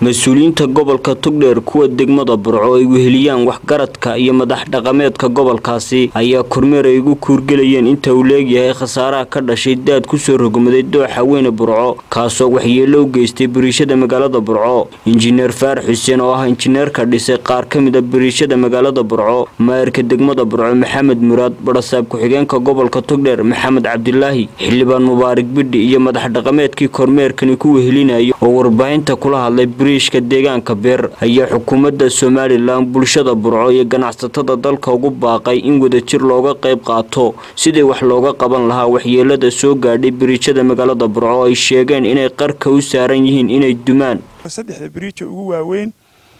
mas-uuliyiinta gobolka tugdheer kuwa degmada burco ay weheliyaan waxgaradka iyo madax dhaqameedka gobolkaasi ayaa kormeer ay ugu kuurgelayeen inta uu leegyahay khasaaraha ka dhashay daad kusoo rogmaday dooxa weyne burco kaasoo waxyeelo u geystay bariishada magaalada burco injineer faarax xuseen oo ah injineerka dhisay qaar ka mid a bariishada magaalada burco maayirka degmada burco maxamed muraad barasaab ku-xigeenka gobolka tugdheer maxamed cabdilaahi xildhibaan mubaarak bidhi iyo madax dhaqameedkii kormeerkani ku wehelinayay oo warbaahinta kula hadlay bariishka deegaanka beer ayaa xukuumadda somalilan bulshada burco iyo ganacsatada dalka ugu baaqay in wadajir looga qayb qaato sidii wax looga qaban lahaa waxyeelada soo gaadhay bariijada magaalada burco ay sheegeen inay qarka u saaran yihiin inay dumaan saddexda biriija ugu waaweyn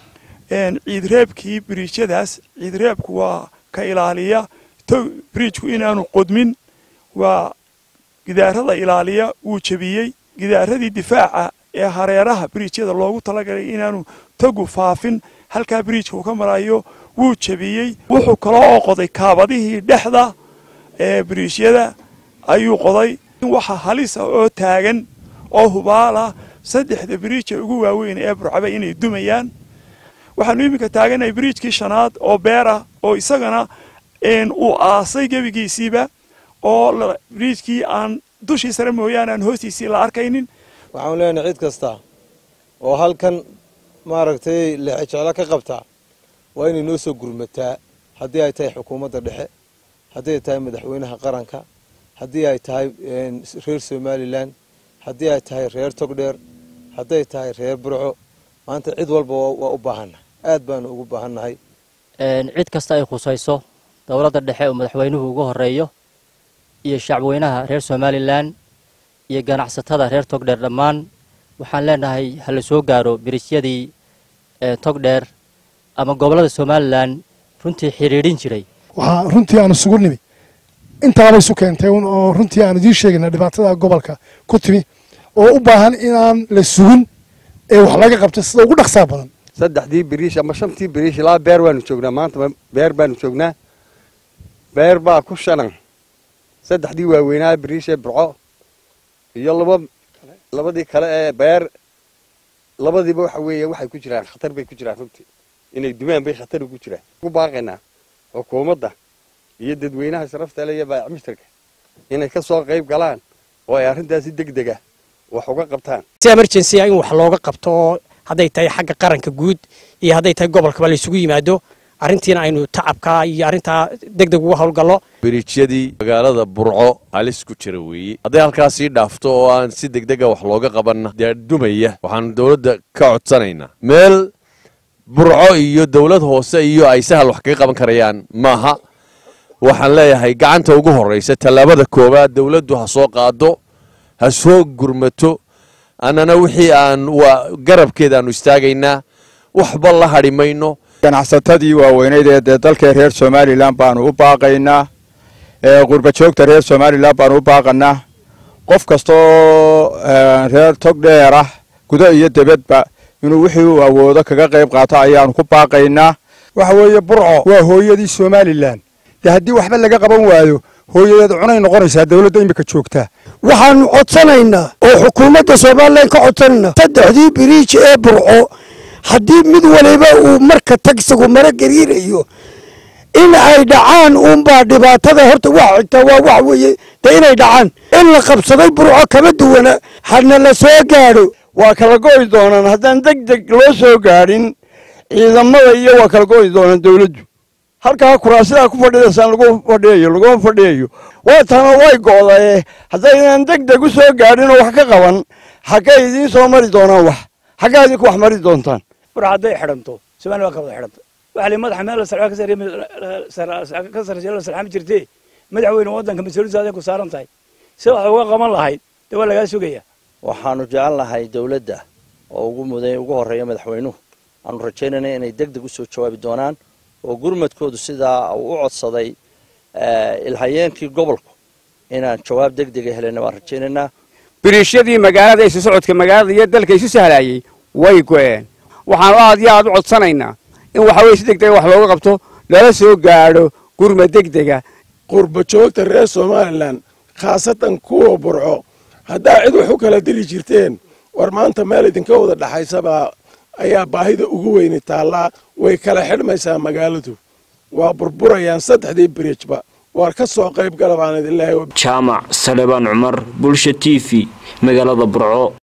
ciidreebkii biriijadaas ciidreebku waa ka ilaaliya biriijku inaanu qodmin waa gidaarada ilaaliya wuu jebiyey gidaaradii difaaca ee hareeraha biriijyada loogu talagalay inaanu tagu faafin halkaa biriijka uu ka marayo wuu jebiyey wuxuu kaloo oo qoday kaabadihii dhexda ee biriijyada ayuu qoday waxa halisa oo taagan oo hubaala saddexda biriija ugu waaweyn ee burcaba inay dumayaan waxaanu iminka taaganahay biriijkii shanaad oo beer ah oo isagana uu aasay gebigiisiiba oo biriijkii aan dushii sare mooyaane aan hoostiisii la arkaynin waxaanu leenahay cid kasta oo halkan maaragtay leexejeclo ka qabtaa waa inay noo soo gurmataa haddii ay tahay xukuumadda dhexe haddii ay tahay madaxweynaha qaranka haddii ay tahay reer somalilan haddii ay tahay reer togdheer hadday tahay reer burco maanta cid walba waa u baahannahay aad baanu ugu baahannahay cid kasta ay khusayso dowladda dhexe oo madaxweynuhu ugu horeeyo iyo shacbweynaha reer somalilan iyo ganacsatada reer togdheer dhammaan waxaan leenahay ha la soo gaaro biriisyadii togdheer ama gobollada somalilan runtii xidhiidhin jiray waxaa runtii aan isugu nimi intaaba isu keentay oo runtii aan idiin sheegayna dhibaatada gobolka ku timi oo u baahan inaan la sugin ee wax laga qabto sida ugu dhaqsaa badan saddexdii biriish ama shantii biriish ilaa beer baanu joognaa maanta beer baanu joognaa beer baa ku shanan saddexdii waaweynaa biriishee burco iyo laba labadii kale ee beer labadiiba waxa weeye waxay ku jiraan khatar bay ku jiraan runtii inay dumaan bay khatar ugu jiraan ku baaqaynaa xukuumadda iyo dadweynaha sharafta le iyo baayacmistarka inay ka soo qayb galaan oo ay arrintaasi deg dega wax uga qabtaan si emergency in wax looga qabto oo hadday tahay xagga qaranka guud iyo hadday tahay gobolkaba la isugu yimaado arrintiina aynu tacabka iyo arrintaa deg deg uga howlgallo biriijyadii magaalada burco halis ku jira weeye hadday halkaas sii dhaafto oo aan si degdega wax looga qabanna dee dumaya waxaanu dowladda ka codsanaynaa meel burco iyo dowlad hoose iyo ay sahal wax kaga qaban karayaan maaha waxaan leeyahay gacanta ugu horraysa tallaabada koowaad dowladdu ha soo qaado ha soo gurmato annana wixii aan garabkeeda aanu istaagaynaa waxba la hadhi mayno ganacsatadii waaweyneyd ee dee dalkee reer somalilan baanu u baaqaynaa qurbajoogta reer somalilan baanu u baaqanaa qof kastaoo reer togdheer ah gudo iyo debadba inuu wixii uu awoodo kaga qayb qaato ayaanu ku baaqaynaa waxa weeye burco waa hooyadii somalilan dee haddii waxba laga qaban waayo hooyadeed cunay noqonaysaa dowladda imika joogtaa waxaanu codsanaynaa oo xukuumadda somalilan ka codsanaynaa saddexdii biriij ee burco haddii mid waliba uu marka tagsigu maro gariirayo in ay dhacaan uunbaa dhibaatada horta wax xigtaa waa wax weeye dee inay dhacaan in la qabsaday burco kama duwana hana la soo gaadho waa kala go'i doonaan haddaan deg deg loo soo gaadhin ciidamada iyo waa kala go'i doonaan dowladdu halkaa kuraasidaa ku fadhidaysaan lagu fadhiyayo laguma fadhiyayo waatana way go'daye haddaydaan deg deg u soo gaadhin oo wax ka qaban xaggay idiin soo mari doonaan wax xaggaa idinku wax mari doontaan bur hadday xidhanto somaliya waa ka wada xidhanta waxa li madaxa meel ka sarreeya la salxami jirtee madaxweyne waddanka mas-uuliyadda ku saaran tahay si wax uga qaban lahayd dee waa lagaa sugaya waxaanu jecel lahay dowladda oo ugu muday ugu horreeya madaxweynuhu aanu rajaynayna inay deg deg usoo jawaabi doonaan oo gurmadkoodu sidaa uu u codsaday ilhayeenkii gobolku inaan jawaab deg dega helana waan rajaynaynaa biriishyadii magaalada isu socodka magaalada iyo dalka isu sahlayey way go'een waxaanu aad iyo aad u codsanaynaa in waxa weye si deg dega wax looga qabto lala soo gaadho gurmad deg dega qurbajoogta reer somalilan khaasatan kuwa burco haddaa cid wax u kala dili jirteen war maanta meel idinka wada dhaxaysabaa ayaa baahida ugu weyni taallaa way kala xidhmaysaa magaaladu waa burburayaan saddexdii biriijba waar ka soo qayb gala baan idin leehay jaamac salebaan cumar bulsha t v magaalada burco